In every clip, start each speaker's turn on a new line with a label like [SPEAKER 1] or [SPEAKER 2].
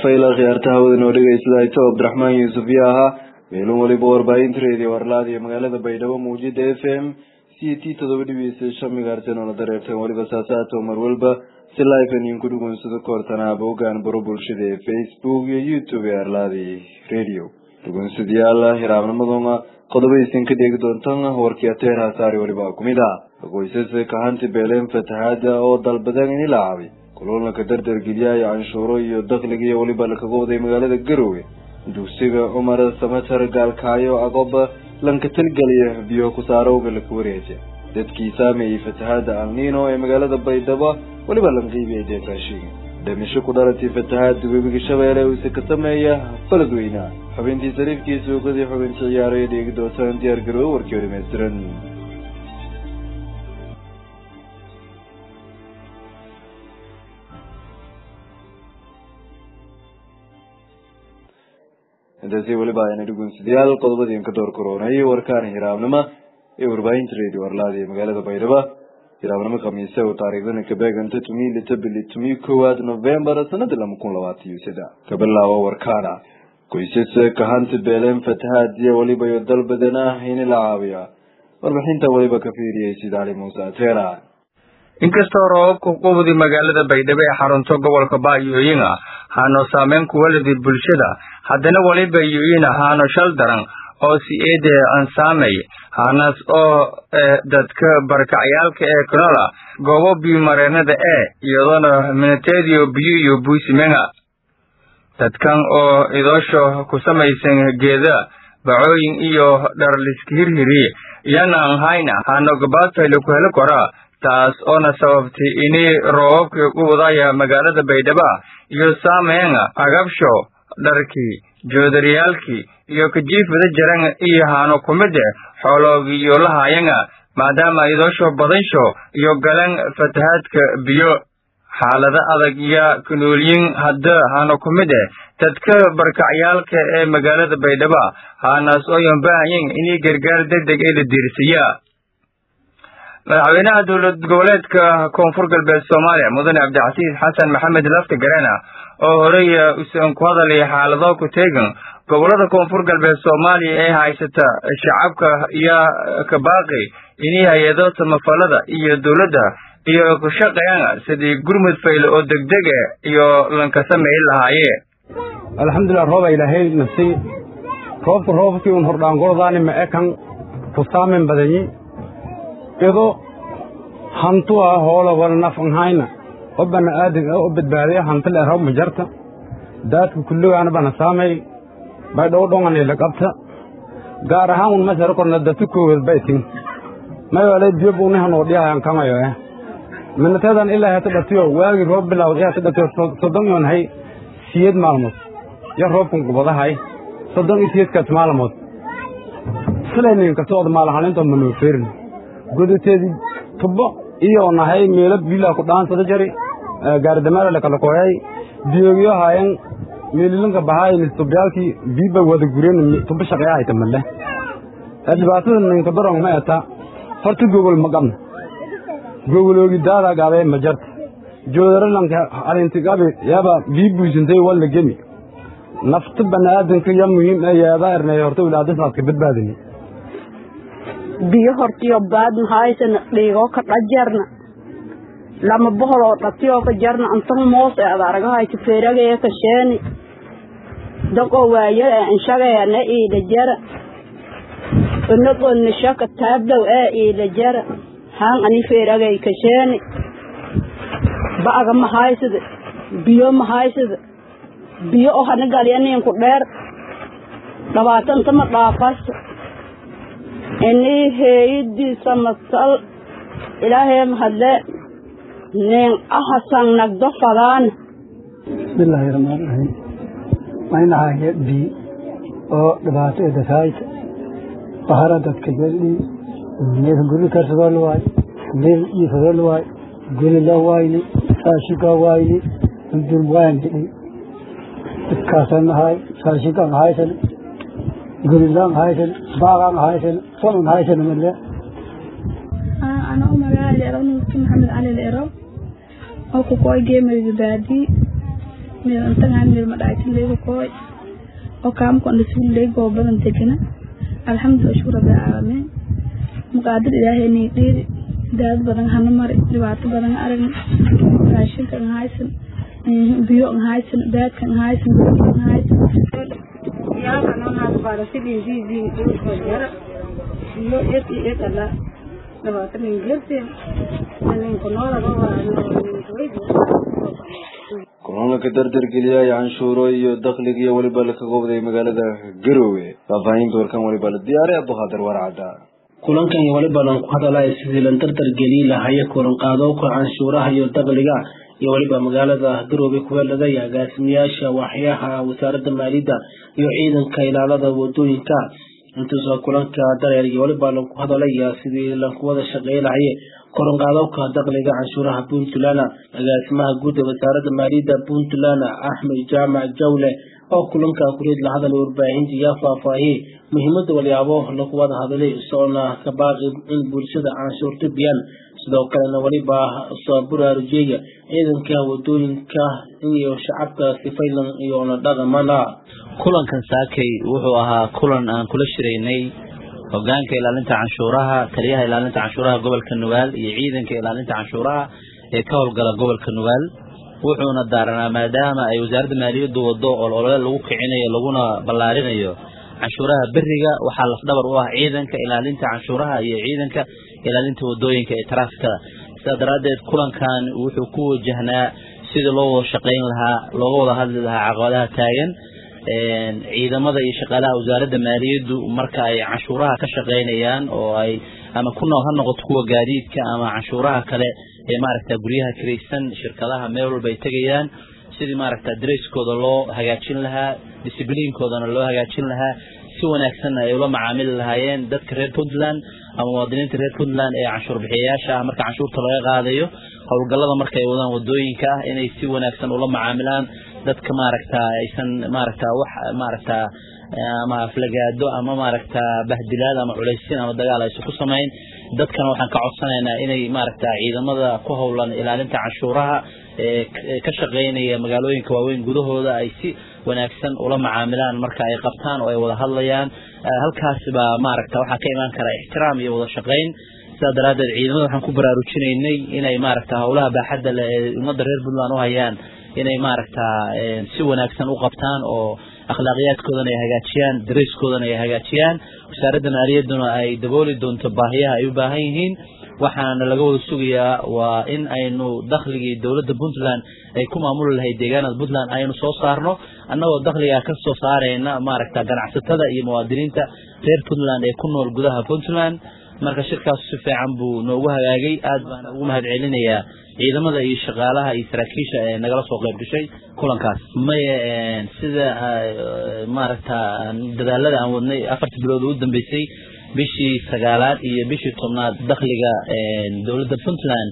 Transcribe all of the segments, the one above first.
[SPEAKER 1] fayla khiyaartaha wadan oo dhegeysada ito cabdiraxmaan yuusuf iyo ahaa meelun waliba warbaahinta reediyo warlaad iyo magaalada baydhabo muujida f m c t todoba dhibiisa shan migaartan oona dareertan waliba saasaato mar walba si live an idinku dhugunsado koortanaa boogaan baro bulshada ee facebook iyo youtube ee arlaadi radio dhugunsadayaal hiraabnimaduna qodobadiisin ka dheegi doontan warkii ateer hasaari waliba kumid ah qoysas kahanti beeleen fatahaada oo dalbadeen in la caabi kuloolanka dardargelyaaya canshuuro iyo dakhliga iyo weliba lakaga waday magaalada garowe dugsiga cumar samatar gaalkaayo agoba lanka talgeliya biyo kusaarowga laka wareeja dadkii saameeyey fatahaada alnino ee magaalada baydhabo weliba lanqiibiyay deefaashiga dhimisho ku dhalatay fatahaada webiga shabeelle uuse ka sameeya faladweyna xubintii sariifkii suuqadii xubintii ciyaaraya dheegi doontaan diyaar garoowe warkii oo dhameystiran intaasi weliba ayna dhugunsadayaal qodobadiin ka door koronay warkaan hiraabnimo ee warbaahinta radio arlaada ee magaalada baydhabo hiraabnimo khamiise oo taariikhdana ka beeganta tumi lita bili tumi koowaad novembar sanada lama kun labaatan iyo saddex ka bilaabo warkaana qoysas kahanta beeleen fatahaadiya weliba iyo dal badan ah in la caabiya warbixinta weliba ka fiiriyay sida cali muuse ateera
[SPEAKER 2] inkastoo roobabka qubdi magaalada baydhabo ee xarunto gobolka baayooyin ah haano saameyn ku walidi bulshada haddana weliba yooyin haano shal daran oo si-eede ansaamay hanas oo dadka barkacyaalka ee kanola goobo biyomareenada ee iyadoona minateediyo biyo iyo buusimenga dadkan oo idoosho ku samaysan geeda bacooyin iyo dharliska hirhiri iyana an hayna haano gabaadfayla ku heli kora taas oona sababtay ini roobabka u wadaya magaalada baydhaba iyo saameynga agabsho dharkii joodariyaalkii iyo kajiifada jaran iyo haano kumide xooloogii iyo lahayanga maadaama idoosho badansho iyo galan fatahaadka biyo xaalada adag iyo kanoolyin hadda haano kumide dadka barkacyaalka ee magaalada baydhaba haanaas ooyan bahayin inii gargaar deg deg ee la diirsiya madaxweynaha dowlad goboleedka koonfur galbeed soomaaliya mudane cabdicasiis xasan maxamed lafta garena oo horey usan ku hadalay xaalado ku teegan gobolada koonfur galbeed soomaaliya ee haysata shacabka iyo kabaaqi inii hay-ado samafalada iyo dowladda iyo ku shaqeeyaan sidii gurmud fayle oo degdege iyo lanka sameyn lahaaye
[SPEAKER 3] alxamdulilah rooba ilaahay nafsi roobka roobkii un hordhaangordaani ma ekan ku saamen badanyi ido hantu ah hoola wala nafan hayna oo bana aadan oo badbaadiya hanti le rab majarta daadka kulligaana bana saamay bay dhow dhongan ila qabta gaar ahaan un masara korna datu koowad baytin may wala biyo buuni hanoo dhiyahan kamayo eh minateedan ilaa hata dhatiyo waagi roob bilawd ee hata dhatiyo soddon yoon hay siyed maalmood ya roobkan gubadahay soddon iyo siyedkaas maalmood silaynin kasocda maalahalintood manoo feerin godateedii tubbo iyo nahay meelo biilaa ku dhaansada jari gaardamaala lakala koyay diyogiyo haayan meelilanka bahaay tubyaalkii biiba wada gureen tubbo shaqeya hayta malle dhibaatada ninka darong ma eta horta gogol ma qabna gogoloogi daada gaabee ma jarta joodaralanka alintigabi yaba bii buysintay walla gemi nafta banaadanka ya muhiim ee yeeda ernay horta wilaadasaadka badbaadini
[SPEAKER 4] biyo hortiyo baadna haysana dhiigoo ka dhajarna lama boholoo dhatiyoo ka jarna antan moos ee adaragahayta feeragee ka sheeni daqoo waayo ee inshageena iida jara inagoo shaka taabdow ee iida jara haan ani feeragay ka sheeni ba'aga ma haysada biyo ma haysada biyo oo hana galyaninku dheer dhabaatanta ma dhaafasta inii heeyidiisa masal ilaahay mahadle nin ahasan nagdo fadaan
[SPEAKER 5] bismillaahi raxmaan raxiim maynahaye bii oo dhibaato edasaayta bahara dadka gelii neefka guri karsadoo la waayo meel iifadoo la waayo guri la waayni saashigaa waayni dundun waan hidhi dhibkaasaan ahaay saashigaan ahaysan gurilaan ahaysan baaqaan ahaysan sonan ahaysan male
[SPEAKER 6] ana u magaali eronki maxamed cali leero oo ku koy geemeyga baadi meel intagaan meel ma dhacaysan leegu kooy oo kaamku andhasuul leeg oo badan degana alxamdulilah shukr rabbil caalamiin muqaadir ilaahay nii dhiiri daad badan hana mari dhibaato badan aragna raashinka an haysan biyo an haysan baadka an haysan an haysan iyo ed iyo ed alla dhibaato nin jirteen ninka noolaba
[SPEAKER 1] kulan ka dardargeliyay canshuuro iyo dakhliga iyo weliba laka qobday magaalada garowe faahfaahinta warkan weliba la diyaaray abduqaadir warcadda
[SPEAKER 7] kulankan iyo weliba lan ku hadalaya sidii lan dardargelin lahaya kulan qaadowka canshuuraha iyo dakhliga iyo weliba magaalada garowe kuweelada iyo agaasimayaasha waaxyaha wasaaradda maaliyadda iyo ciidanka ilaalada wadooyinka intuusa kulanka dareer iyo weliba lan ku hadalaya sidii lanku wada shaqeey lahaye koran qaadowka dakhliga canshuuraha puntland agaasimaha guud ee wasaaradda maaliyadda puntland axmed jaamac jawle oo kulanka kureed la hadalay warbaahinta yaa faahfaahiyey muhiimada walyaabo lagu wada hadalay isoona ka baaqi in bulshada canshuurta biyaan sidoo kalena weliba soo buraarujeeya ciidanka wadooyinka iyo shacabka sifaylan iyoona dhaqamana
[SPEAKER 8] kulankan saakay wuxuu ahaa kulan aan kula shiraynay hogaanka ilaalinta canshuuraha taliyaha ilaalinta canshuuraha gobolka nugaal iyo ciidanka ilaalinta canshuuraha ee ka howlgala gobolka nugaal wuxuuna daaranaa maadaama ay wasaaradda maaliyaddu wado olole lagu kicinayo laguna ballaarinayo canshuuraha beriga waxaa lafdhabar u ah ciidanka ilaalinta canshuuraha iyo ciidanka ilaalinta wadooyinka ee taraafikada sidaa daraaddeed kulankan wuxuu ku wajahnaa sidii loo wada shaqayn lahaa looga wada hadli lahaa caqabadaha taagan ciidamada iyo shaqaalaha wasaaradda maaliyaddu marka ay canshuuraha ka shaqaynayaan oo ay ama ku nool ha noqoto kuwa gaadiidka ama canshuuraha kale ee maaragta guryaha kiraysan shirkadaha meel walba ay tegayaan sidii maaragta dareyskooda loo hagaajin lahaa discibliinkoodana loo hagaajin lahaa si wanaagsanna ay ula macaamili lahaayeen dadka reer puntland ama muwaadiniinta reer puntland ee canshuur bixiyayaasha ah marka canshuurta laga qaadayo howlgallada marka ay wadaan wadooyinka ah inay si wanaagsan ula macaamilaan dadka maaragta aysan maaragta wax maaragta ama aflagaado ama maaragta bahdilaad ama culaysin ama dagaal aysan ku samayn dadkana waxaan ka codsanaynaa inay maaragta ciidamada ku howlan ilaalinta canshuuraha ee ka shaqaynaya magaalooyinka waaweyn gudahooda ay si wanaagsan ula macaamilaan marka ay qabtaan oo ay wada hadlayaan halkaas baa maaragta waxaa ka imaan kara ixtiraam iyo wada shaqayn sidaa daraaddeed ciidamada waxaan ku baraarujinaynay inay maaragta howlaha baaxadda leh ee ummadda reer puntland u hayaan inay maaragta si wanaagsan u qabtaan oo akhlaaqiyaadkoodana ay hagaajiyaan dareyskoodana ay hagaajiyaan wasaaradda maaliyadduna ay dabooli doonto baahiyaha ay u baahan yihiin waxaana laga wada sugayaa waa in aynu dakhligii dowladda puntland ay ku maamuli lahayd deegaanada puntland aynu soo saarno annagoo dakhligaa ka soo saarayna maaragta ganacsatada iyo muwaadiniinta reer puntland ee ku nool gudaha puntland marka shirkaas si fiican buu noogu hagaagay aad baan ugu mahad celinayaa ciidamada iyo shaqaalaha iyo saraakiisha ee nagala soo qayb gashay kulankaas maye sida maaragta dadaalada aan wadnay afartii bilood ugu dambeysay bishii sagaalaad iyo bishii tobnaad dakhliga dowladda puntland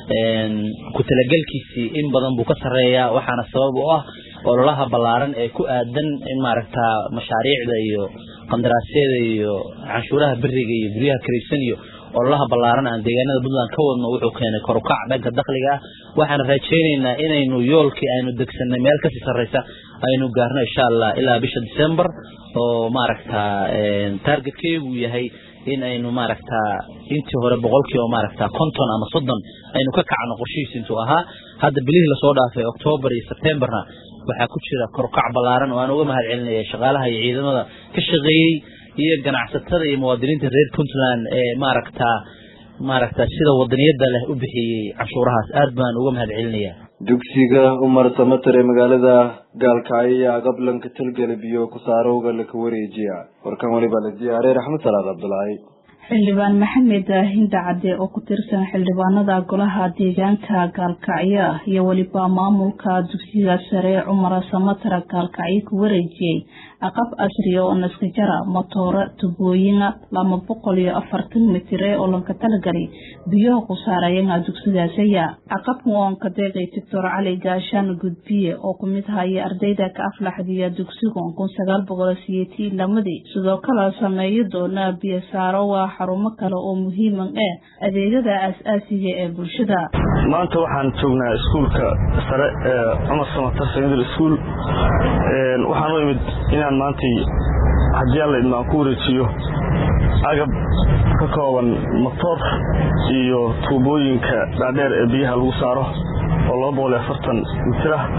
[SPEAKER 8] ku talagelkiisii in badan buu ka sarreeyaa waxaana sabab u ah ololaha ballaaran ee ku aadan in maaragta mashaariicda iyo qandaraasyada iyo canshuuraha beriga iyo guryaha karaysan iyo ololaha ballaaran aan deegaanada puntland ka wadno wuxuu keenay korukac dhanka dakhliga ah waxaan rajaynaynaa inaynu yoolkii aynu degsanay meel kasii sarreysa aynu gaarno insha allah ilaa bisha december oo maaragta targetkeygu yahay in aynu maaragta intii hore boqolkiiba maaragta konton ama soddon aynu ka kacno qorshihiis intuu ahaa hadda bilihii lasoo dhaafay octoobar iyo septemberna waxaa ku jira korukac ballaaran oo aan uga mahad celinaya shaqaalaha iyo ciidamada ka shaqeeyey iyo ganacsatada iyo muwaadiniinta reer puntland ee maaragta maaragta sida wadaniyada leh u bixiyey canshuurahaas aad baan uga mahad celinaya
[SPEAKER 1] dugsiga umar samater ee magaalada gaalkacyo iyo agablanka talgalib iyo kusaarowga laka wareejiya warkan waliba la diyaaray raxmed salaad cabdulaahi
[SPEAKER 9] xildhibaan maxamed hinda cadde oo ku tirsan xildhibaanada golaha deegaanka gaalkacyo iyo weliba maamulka dugsiga sare cumar samater gaalkacyo ku wareejiyey aqab casriya oo naskajara motooro tubooyina laba boqol iyo afartan mitir ee olanka talagalay biyaha ku saarayana dugsigaasaya aqabkan oon ka deeqay doctor cali gaashaan gudbiye oo ku mid haya ardayda ka aflaxdiya dugsiga kun sagaal boqol siyeetii lamadii sidoo kale sameeyo doona biyo saaro waa xarumo kale oo muhiiman eh adeegyada aas-aasiga ee bulshada
[SPEAKER 10] maanta waxaan joognaa iskuulka sare ee cumar samatar secondary school waxaan u imid inaan maantay haddii alla idmaan ku wareejiyo agab ka kooban motoor iyo tuubooyinka dhaadheer ee biyaha lagu saaro oo laba boqol iyo afartan mitir ah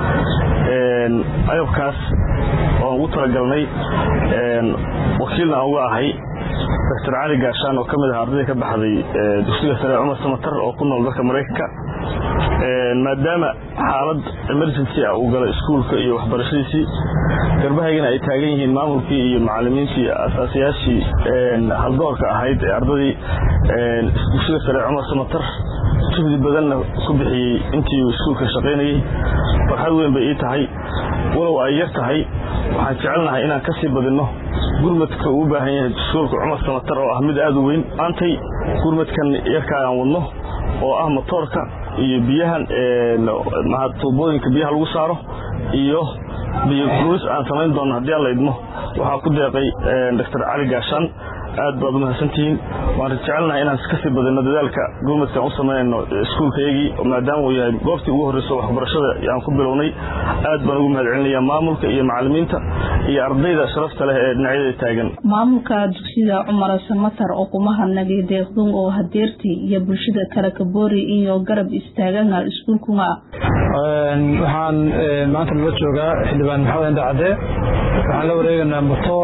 [SPEAKER 10] agabkaas oan ugu talagalnay wakiilna aan uga ahay doctor cali gaashaan oo ka mid ah ardayda ka baxday dugsiga sare cumar samatar oo ku nool dalka maraykanka maadaama xaalad emergency ah uu galo iskuulka iyo waxbarashadiisii garbahaygana ay taagan yihiin maamulkii iyo macalimiintii asaasiyaashii haldoorka ahayd ee ardadii dugsiga sare cumar samatar juhdi badanna ku bixiyey intii iskuulka shaqaynayey farxad weyn bay ii tahay walow ay yar tahay waxaan jecelnahay inaan ka sii badinno gurmadka uu u baahan yahay iskuulka cumar samatar oo ah mid aad u weyn maantay gurmadkan yarkaa aan wadno oo ah motoorka iyo biyahan tuubooyinka biyaha lagu saaro iyo biyo luis aan samayn doonno haddii alla idmo waxaa ku deeqay doctor cali gaashaan aad baad umahadsantihiin waan jecelnahay inaan kasii badino dadaalka gurmadkaan u samaynayno iskuulkayagii maadaama uu yahay goobtii ugu horreyso waxbarashada aan ku bilownay aad baan ugu mahad celinaya maamulka iyo macalimiinta iyo ardayda sharafta leh ee dhinacyada taagan
[SPEAKER 9] maamulka dugsiga cumar samatar oo kuma hadnagay deeqdun oo hadeertii iyo bulshada kale kaboori iyo garab istaagana iskuulkuna
[SPEAKER 11] waxaan maanta nala joogaa xildhibaan maxamed enda cadde waxaan la wareegaynaa motoor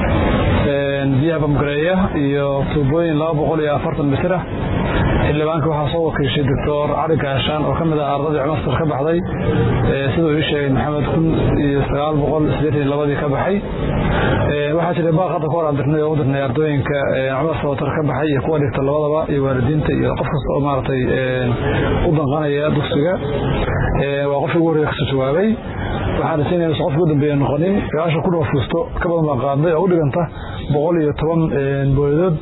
[SPEAKER 11] biyaha bamgareeya iyo tuubooyin laba boqol iyo afartan mitir ah xildhibaanka waxaa soo wakiishay doctor cali gaashaan oo ka mid ah ardadii cumastar ka baxday siduu ii sheegay maxamed kun iyo sagaal boqol sideetan iyo labadii ka baxay waxaa jiray baaq hadda ka hor aan dirnay oo u dirnay ardooyinka cumar sabatar ka baxay iyo kuwa dhigta labadaba iyo waalidiinta iyo qof kasta oo maaragtay u danqanaya dugsiga waa qofkii ugu horreeya kasoo jawaabay waxaan rasiinaya qofka ugu dambeeya noqonin sagaashan kun oo fuusto ka badan baan qaadnay oo u dhiganta boqol iyo toban booyadood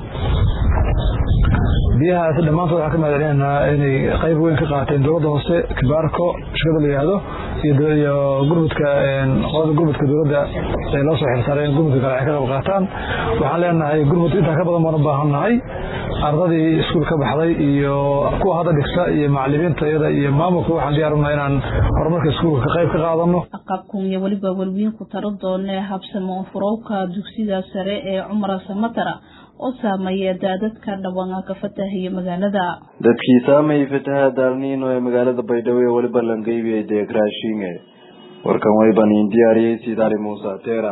[SPEAKER 11] biyahaasi dhammaantood waxaan ka mahadcelinaynaa inay qayb weyn ka qaateen dowladda hoose kibaarko shirkada la yihahdo iyo gurmudka qolada gurmudka dowladda ee loo soo xilsaareen gurmudka kale ay ka qayb qaataan waxaan leenahay gurmud intaa ka badan baan u baahannahay ardadii iskuul ka baxday iyo kuwa hadda dhigta iyo macalimiinta iyada iyo maamulka waxaan diyaarunaa inaan horumarka iskuulka ka qayb ka qaadano
[SPEAKER 9] aqabkun iyo weliba welwiin ku taro doonee habsamo furowka dugsiga sare ee cumar samatara oo saameeya daadadka dhawaanka ka fatahayo magaalada
[SPEAKER 1] dadkii saameeyey fataha daalniino ee magaalada baydhabo ee weliba langeybi deeg raashinge warkan wayban iin diyaariyey sidaali muuse teera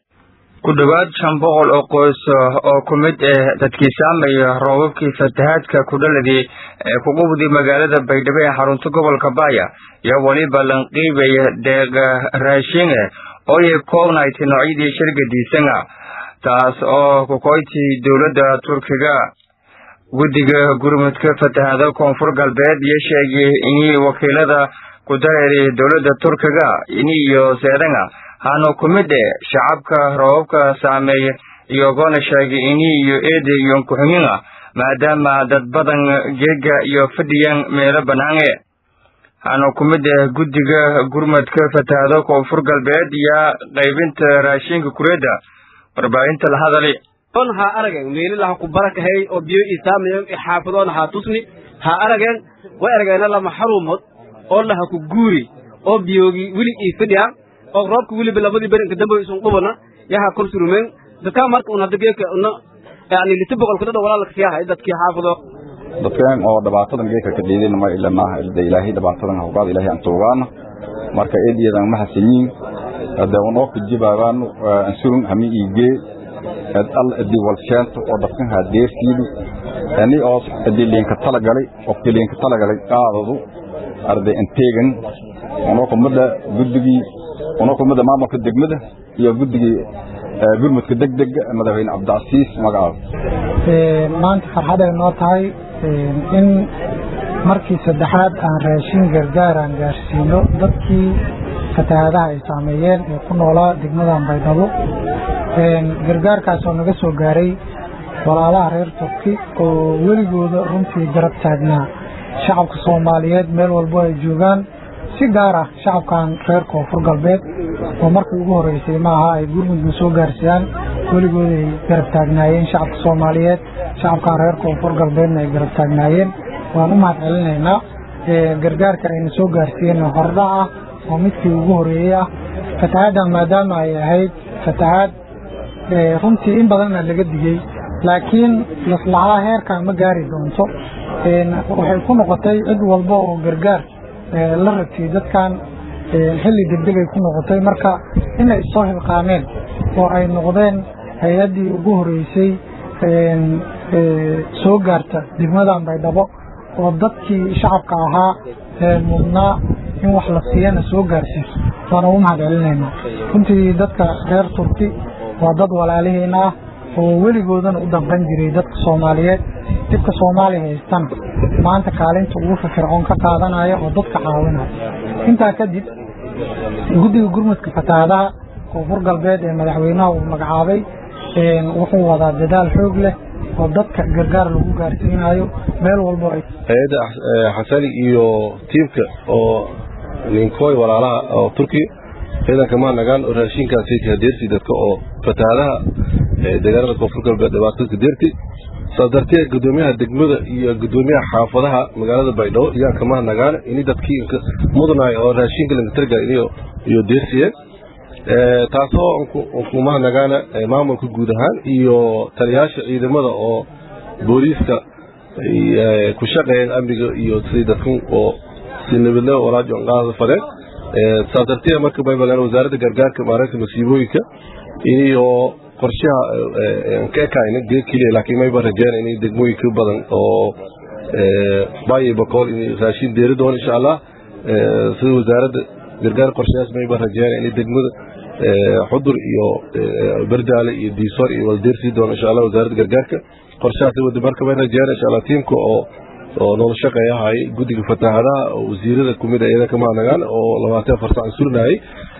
[SPEAKER 2] ku dhowaad shan boqol oo qoys oo ku mid ah dadkii saameeya roobabkii fatahaadka kudhaladii ee ku qubday magaalada baydhabo ee xarunta gobolka baaya iyo weliba lanqiibaya deeq raashinge ooyay koobnayti noocyadii shirgadiisanga taas oo kukoyti dowladda turkiga guddiga gurmudka fatahaada koonfur galbeed iyo sheegay inii wakiilada ku dareeray dowladda turkiga ini iyo seedanga hano ku mid e shacabka roobabka saameeya iyogona sheegay ini iyo eede iyo kuxuminga maadaama dad badan geega iyo fadhiyan meelo banaange hano ku mid ah guddiga gurmudka fatahaada koonfur galbeed iyo qaybinta raashinka kureedda warbaahinta la hadali
[SPEAKER 12] on ha arageen meelila ha ku barakahay oo biyo isaamayan xaafadoona ha tusni ha arageen way arageena lama xaruumood oo laha ku guuri oo biyoogi wili ii fidhiya oo roobka wiliba labadii berinka dambe isun dhubana yaha kor surumeen dadkaa marka un hadda geeka una yani liti boqol kudhadha walaalka siyahay dadkii xaafado
[SPEAKER 13] dadkeen oo dhibaatadan geeka ka dhiidin ma ilanaha ilda ilaahay dhibaatadan hawgaad ilaahay aan tuugaana marka eediyadan ma hasanyiin hada unoo kujibaabaan ansurun hami iigee ed al edi walsheento oo dadkan haa deersiidu ani oo edi liinka talagalay qofkii liinka talagalay qaadadu arday anteegan unoo kumada guddigii unoo kumada maamulka degmada iyo guddigii gurmudka degdega madaxweyne cabdicasiis magacaada
[SPEAKER 14] maanta farxaday noo tahay in markii saddexaad aan raashin gargaar aan gaarsiino dadkii fatahaadaha ay saameeyeen ee ku noolaa degmadan baydhabo gargaarkaas oo naga soo gaaray walaalaha reer turki oo weligooda runtii garab taagnaa shacabka soomaaliyeed meel walbo ay joogaan si gaar ah shacabkan reer koonfur galbeed oo markii ugu horreysay maaha ay gurmudna soo gaarsiiyaan weligood ay garab taagnaayeen shacabka soomaaliyeed shacabkan reer koonfur galbeedna ay garab taagnaayeen waan u mahad celinaynaa gargaarka ayna soo gaarsiiyeen hordha ah oo midkii ugu horeeyey ah fatahaaddan maadaama ay ahayd fatahaad runtii in badanna laga digey laakiin maslaxada heerkan ma gaari doonto waxay ku noqotay cid walba oo gargaar la rabtiyey dadkan xilli degdegay ku noqotay marka inay issoo hilqaameen oo ay noqdeen hay-addii ugu horeysay soo gaarta degmadan baydhabo oo dadkii shacabka ahaa mudnaa in wax la siiyana soo gaarsiiso waana ugu mahad celinaynaa runtii dadka reer turki waa dad walaalihiina ah oo weligoodana u danqan jiray dadka soomaaliyeed dibka soomaaliya haystana maanta kaalinta ugu firfircoon ka qaadanaya oo dadka caawinaya intaa kadib guddiga gurmudka fatahaadaha koonfur galbeed ee madaxweynaha uu magacaabay wuxuu wadaa dadaal xoog leh oo dadka gargaar lagu gaarsiinayo meel walbo
[SPEAKER 15] hay-adda xasali iyo tiimka oo ninkooy walaalaha oo turkiya ciidanka mahadnagaan oo raashinkaasi hadeersi dadka oo fatahaadaha deegaanada koonfur galbeed dhibaatadka deerti saas darteed gudoomiyaha degmada iyo gudoomiyaha xaafadaha magaalada baydhabo iyaan ka mahadnagaan ini dadkii mudnaay oo raashinka langatarga iyo deersiyeen taasoo ku mahadnagaana maamulka guud ahaan iyo taliyaasha ciidamada oo booliiska ku shaqeeyeen amniga iyo si dadkan oo si nabadle walaajo qaada fadeen saas darteed marka baybalan wasaaradda gargaarka maareynta masiibooyinka iyo qorshaha ka ekayna geed keliya laakiin mayba rajeen inay degmooyin ka badan oo bayo bakool inay raashin deeri doon insha allah sida wasaaradda gargaar qorshayaas mayba rajeen inay degmada xudur iyo berdaale iyo diisoor iyo waldeersii doon insha allah wasaaradda gargaarka qorshahaas wada marka bay rajeen insha allah tiimka oo oo nolol shaqeeyahay guddiga fatahaadaha oo wasiirada kumid a iyada kama nagaan oo labaatan afar sac surinayay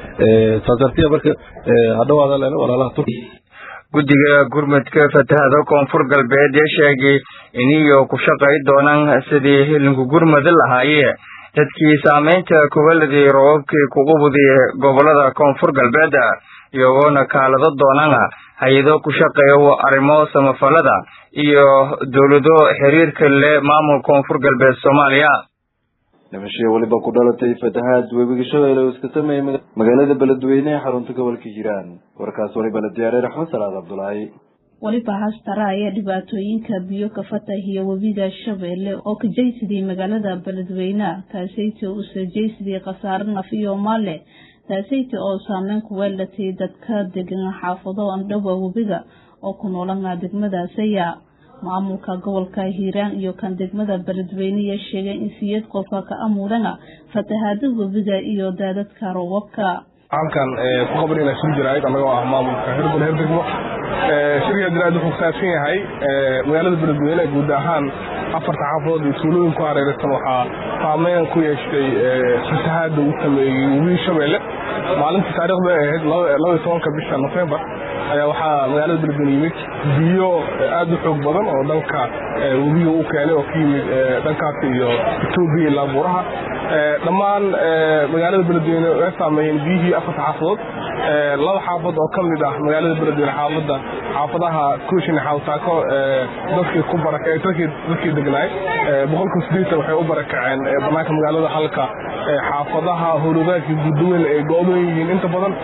[SPEAKER 15] saas darteed marka hadhawaada lena walaalaha turki
[SPEAKER 2] guddiga gurmudka fatahada koonfur galbeed ee sheegay iniyo ku shaqay doonaan sidii hilinku gurmudi lahaayee dadkii saamaynta kubaladii roobabkii kuqubudi gobolada koonfur galbeed iyagoona kaalado doonana hay-ado ku shaqeeya arrimo samafalada iyo dowlado xiriirka leh maamul koonfur galbeed soomaaliya
[SPEAKER 1] dhimashadii weliba ku dhalatay fatahaad webiga shabeelle oo iska sameeyey magaalada beledweyne ee xarunta gobolka hiiraan warkaas waliba la diyaariyay raxmed salaad cabdulaahi
[SPEAKER 9] weliba haastara ayaa dhibaatooyinka biyo ka fatahiya webiga shabeelle oo ka jaysidii magaalada beledweyne taasayta uuse jaysidii khasaare naf iyo maale taasayta oo saameyn ku weelatay dadka degan xaafado andhowa webiga oo ku noolana degmadaasaya maamulka gobolka hiiraan iyo kan degmada beledweyne ayaa sheegay in siyad qofa ka amuudana fatahaada webiga iyo daadadka roobabka
[SPEAKER 16] halkan ku qaban inaa suu jiraayid annagoo ah maamulka hirbal heer degmo shirka diraad wuxuu kusaabsan yahay magaalada beledweyne guud ahaan afarta xaafadood iyo tuulooyin ku hareeraysan waxaa saameyn ku yeeshtay fatahaada uu sameeyey webiga shabeelle maalintii taariikhda ahayd labaiy tobanka bisha nofembar ayaa waxaa magaalada beledweyne yimid biyo aad u xoog badan oo dhanka webiga u keenay oo ka yimid dhankaas iyo etoobiya ilaa buuraha dhammaan magaalada beledweyne way saameeyeen biyihii afarta xaafadood laba xaafad oo ka mid ah magaalada beledweyne xaafada xaafadaha kuushin xawtaako dadkii ku baraka dadkii degnaay boqolkiiba sideetan waxay u barakaceen banaanka magaalada halka xaafadaha howlwadaagka guddooyin ay go-doon yihiin inta badan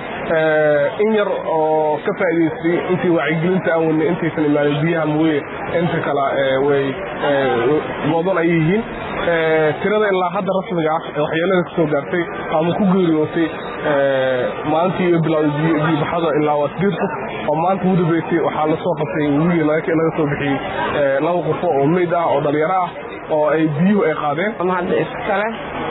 [SPEAKER 16] in yar oo ka faa'idaystay intii wacyigelinta aan wadnay intaysan imaanin biyaha mooye inta kale way go-doon ay yihiin tirada ilaa hadda rasmiga ah ee waxyeelada ka soo gaartay ama ku geeriyootay maalintii iyo bilowday biyobaxada ilaa waa sideed qof oo maanta ugu dambeysay waxaa lasoo qabtay wigii laga soo bixiyey laba qofo oo meyd ah oo dhalinyaro ah oo ay biyuhu ay qaadeen
[SPEAKER 17] hadda iskale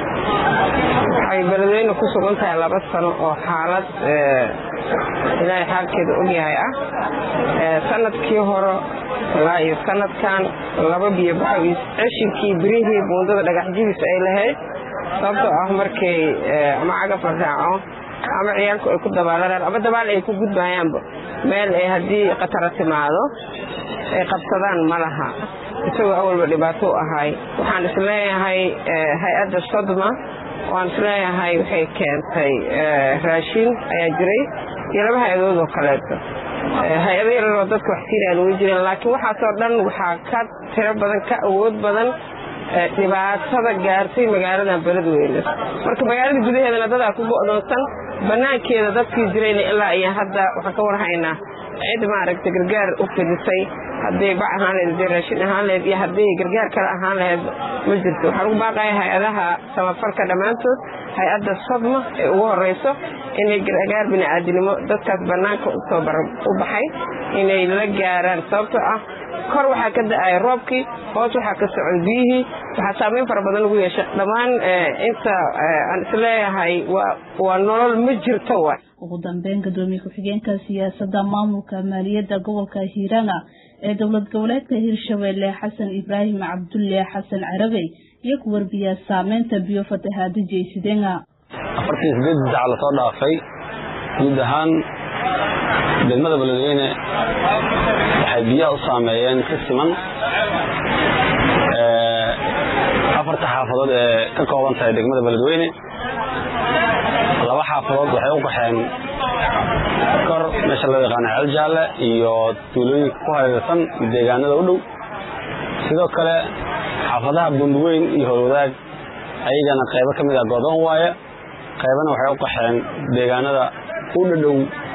[SPEAKER 17] waxay beledweyne ku sugan tahay laba sano oo xaalad ilaahay xaalkeeda ogyahay ah sanadkii hore ilaa iyo sanadkan laba biyo baxo ceshinkii birihii buundada dhagaxjidiis ay lahayd sababtoo ah markay ama cagaf la raaco ama ciyaalku ay ku dabaalanaan ama dabaal ay ku gudbayaanba meel ay haddii khatara timaado ay qabsadaan ma laha isagoo awalba dhibaato u ahay waxaan isleeyahay hay-adda sodma waan isleeyahay waxay keentay raashin ayaa jiray iyo laba hay-adood oo kaleeto hay-ado yararoo dadka wax siiraan way jireen laakiin waxaasoo dhan waxaa ka tiro badan ka awood badan dhibaatada gaartay magaaladan beledweyne marka magaalada gudaheedana dadaa ku go'doonsan banaankeeda dadkii jirayna ilaa iyo hadda waxaan ka warhaynaa cid maaragta gargaar u fidisay hadday bac ahaan laheyd hadday raashin ahaan laheyd iyo hadday gargaar kale ahaan laheyd ma jirto waxaan ugu baaqaya hay-adaha samafalka dhammaantood hay-adda sadma ee ugu horeyso inay gargaar bini'aadinimo dadkaas bannaanka usoo u baxay inay la gaaraan sababtoo ah kor waxaa ka da-aya roobkii hoos waxaa ka socon biyihii waxaa saameyn fara badan lagu yeeshay dhammaan inta aan isleeyahay waa nolol ma jirto wa
[SPEAKER 9] ugu dambeyn gadoomiye ku-xigeenka siyaasadda maamulka maaliyadda gobolka hiirana ee dowlad goboleedka hirshabeelle xasan ibraahim cabdulle xasan carabey iyo ku warbiyaa saameynta biyo fatahaada jeysidenga
[SPEAKER 18] afartii sideed dac lasoo dhaafay guud ahaan degmada beledweyne waxay biyaha u saameeyeen si siman afarta xaafadood ee ka kooban tahay degmada beledweyne laba xaafadood waxay u qaxeen kor meesha loo yaqaana ceel jaalle iyo tuulooyinka ku hareersan deegaanada u dhow sidoo kale xaafadaha bunduweyn iyo howlwadaag ayagana qaybo ka mid ah godoon waaye qaybana waxay u qaxeen deegaanada u dhadhow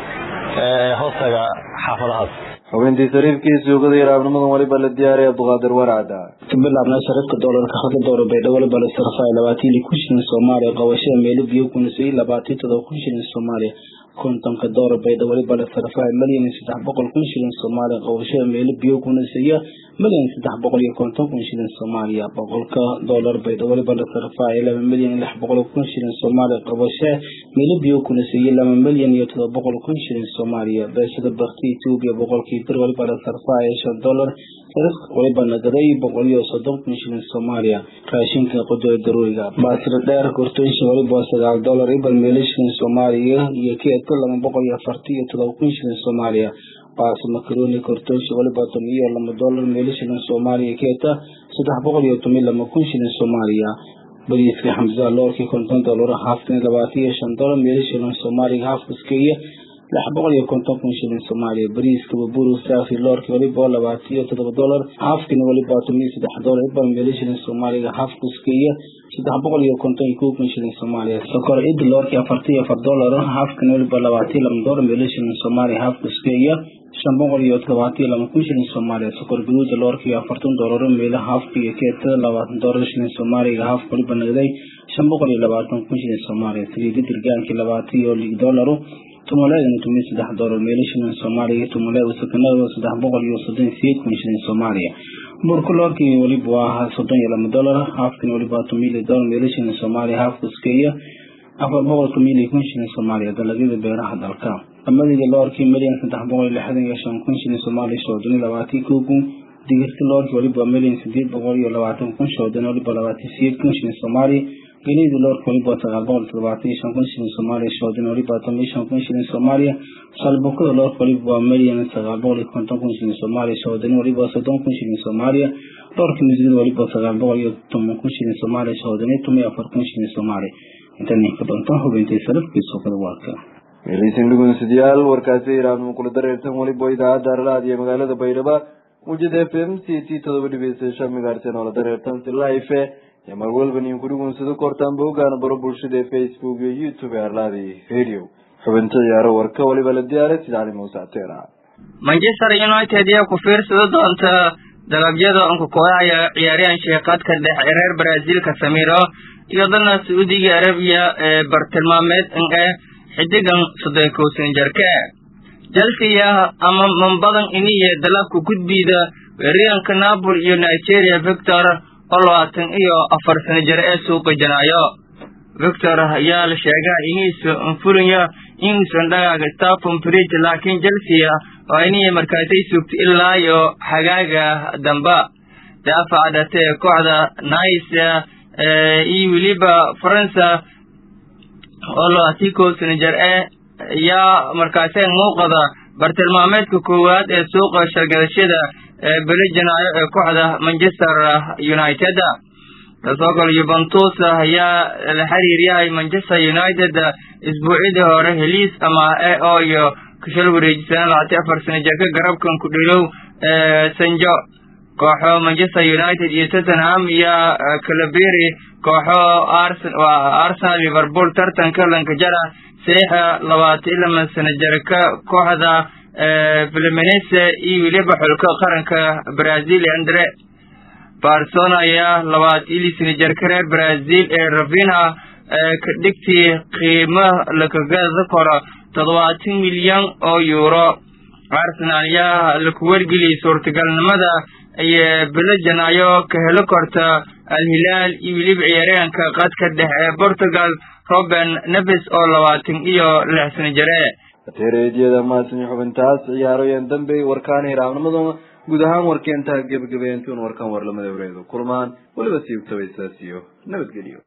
[SPEAKER 18] ee hoostaga xaafadahaas
[SPEAKER 1] xubintii sariifkii suugada yaraabnimadan waliba la diyaariyay abduqaadir warcada
[SPEAKER 7] ka bilaabnaa sarifka doolarka hadda doora baydhabo waliba la sarfay labaatan iyo kun shilin soomaaliya qabashada meelo biyo kunasay labaatan todoba kun shilin soomaaliya kontonka doora baydhabo waliba la sarfay malyan iyo saddex boqol kun shilin soomaaliya qabashada meelo biyo kunasaya malyan saddex boqol iyo konton kun shilin soomaaliya boqolka doolar baydhabo waliba la sarfay laba milyan iyo lix boqol kun shilin soomaaliya qabashe meelo biyo kunasaya laba milyan iyo todoba boqol kun shilin soomaaliya beeshada bakti etoobiya boqolkii bir waliba la sarfay shan dolar sarifka waliba nagaday boqol iyo soddon kun shilin soomaaliya raashinka qudooda daruuriga baasir dheer kortooysha waliba sagaal dolar ibal meelo shilin soomaaliya iyo keedka laba boqol iyo afartan iyo todoba kun shilin soomaaliya baasi makaroni kortooysha waliba toban iyo laba dolar meelo shilin soomaaliya keedka saddex boqol iyo toban laba kun shilin soomaaliya bariiska xamsa loorkii konton dolar haafkani labaatan iyo shan dolar meelo shilin soomaaliya haafkaskeeya lix boqol iyo konton kun shilin soomaaliya bariiska baburu saafi loorki waliba labaatan iyo todoba dolar haafkani waliba toban iyo saddex dolar ibal meelo shilin soomaaliga haafkuskeeya saddex boqol iyo konton iyo kow kun shilin soomaaliya sokor id loorki afartan iyo afar dolar haafkani waliba labaatan iyo laba dolar meelo shilin soomaaliya haafkuskeeya shan boqol iyo todobaatan iyo laba kun shilin soomaaliya sokor gaduuda loorki afartan dolar meelo haafka iyo keetada labaatan dolar shilin soomaaliga haafka waliba nagday shan boqol iyo labaatan kun shilin soomaaliya saliida dirgaankii labaatan iyo lig dolaru tumuleedana tumiyo saddex dolar meelo shilin soomaaliya tumuleeda sakanada saddex boqol iyo soddon sideed kun shilin soomaaliya burka loorkii waliba waa soddon iyo laba dolar haafkani waliba tumiyo dolar meelo shilin soomaaliya haafka iskeeya afar boqol tumiyo kun shilin soomaaliya dalagyada beeraha dalka lamadii loorkii milyan saddex boqol iyo lixdan iyo shan kun shilin soomaaliya shoodani labaatan kow kun digirta loorkii waliba milyan sideed boqol iyo labaatan kun shoodani waliba labaatan sideed kun shilin soomaaliya gelidii loorka waliba sagaal boqol todobaatan iyo shan kun shilin soomaaliya shoodani waliba toban iyo shan kun shilin soomaaliya salbukada loorka waliba waa milyan sagaal boqol iyo konton kun shilin soomaaliya shoodani waliba soddon kun shilin soomaaliya loorka misigada waliba sagaal boqol iyo toban kun shilin soomaaliya shoodani toban iyo afar kun shilin soomaaliya intan ka doonta hubintay sarafkii suuqada waarka
[SPEAKER 1] meeleysin dhugunsidayaal warkaasi iraabnimo kula dareertan waliba idaacadda arlaad iyo magaalada baydhaba mujada f m c t todoba dhibiysasha migaarsan oo la dareertan si life iyo mar walba nin ku dhugunsado kortaan boogaana baro bulshada ee facebook iyo youtube ee arlaadi radio xubinta ciyaaro warka waliba la diyaaray sida cali muuse ateera
[SPEAKER 2] manchester united ayaa ku fiirsada doonta dalabyada unkakooxaya ciyaaryahan sheekadka dhexe reer brazil casemiro iyo dalna sacuudiga arabiya ee bartilmaameed ee xidigan soddon kow san jarka chelsea ama mambadan iniye dalabka gudbida weeraryahanka napoli iyo nigeria victor oo labaatan iyo afar sano jir ee suuqa janaayo victor ayaa la sheegaa iniisa anfulaya inuusan dhagaaga stafon bridge laakiin chelsea oo iniya markaasay sugtay ilaa iyo xagaaga damba daafaca dhate ee kooxda nice iyo weliba faransa oo labaatan kow sano jir ee ayaa markaasee muuqada bartilmaameedka koowaad ee suuqa shargadashada ee beli janaayo ee kooxda manchester united kasoo kale yuventus ayaa la xiriir yahay manchester united isbuucidii hore heliis ama e o iyo kashal wareejisana labaatan afar sano jirka garabkan ku dhilow sanjo kooxo manchester united iyo tottenham iyo calaberi kooxo arsenal liverpool tartanka lankajara saxiixa labaatan iyo lama sano jirka kooxda fluminense iyo weliba xulka qaranka brazil andre barcelona ayaa labaatan iyo lix sano jirka reer brazil ee ravinha ka dhigtii qiimo lakagada koro toddobaatan milyan oo euro arsenal ayaa laku wargeliyey suurtagalnimada iyo bilo janaayo ka helo korta al-hilaal iyo weliba ciyaaryahanka qadka dhexe ee portugal roben neves oo labaatan iyo lix sano jire
[SPEAKER 1] ateereedyada maasin xubintaas ciyaarooyan dambe warkaan hiraabnimada guud ahaan warkeentaa gebagabeentun warkan warlamada wareedo kulmaan weliba siibtabaysaasiyo nabadgelyo